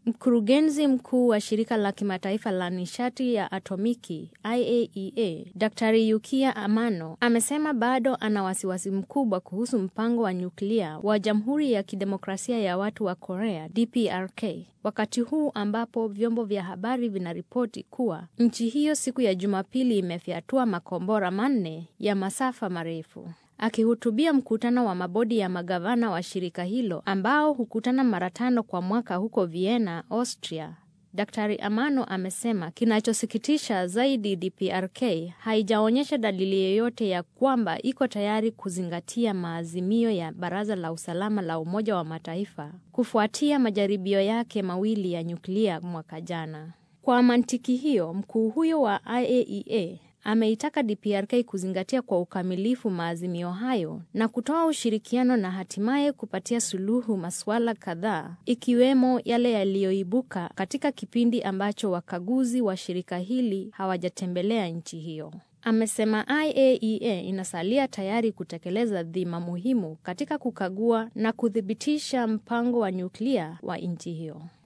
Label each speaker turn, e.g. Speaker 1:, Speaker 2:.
Speaker 1: Mkurugenzi mkuu wa shirika la kimataifa la nishati ya atomiki IAEA, Daktari Yukia Amano amesema bado ana wasiwasi mkubwa kuhusu mpango wa nyuklia wa Jamhuri ya Kidemokrasia ya Watu wa Korea DPRK, wakati huu ambapo vyombo vya habari vinaripoti kuwa nchi hiyo siku ya Jumapili imefyatua makombora manne ya masafa marefu. Akihutubia mkutano wa mabodi ya magavana wa shirika hilo ambao hukutana mara tano kwa mwaka huko Vienna, Austria, Daktari Amano amesema kinachosikitisha zaidi, DPRK haijaonyesha dalili yoyote ya kwamba iko tayari kuzingatia maazimio ya Baraza la Usalama la Umoja wa Mataifa kufuatia majaribio yake mawili ya nyuklia mwaka jana. Kwa mantiki hiyo, mkuu huyo wa IAEA ameitaka DPRK kuzingatia kwa ukamilifu maazimio hayo na kutoa ushirikiano na hatimaye kupatia suluhu masuala kadhaa ikiwemo yale yaliyoibuka katika kipindi ambacho wakaguzi wa shirika hili hawajatembelea nchi hiyo. Amesema IAEA inasalia tayari kutekeleza dhima muhimu katika kukagua na kuthibitisha mpango wa nyuklia wa nchi hiyo.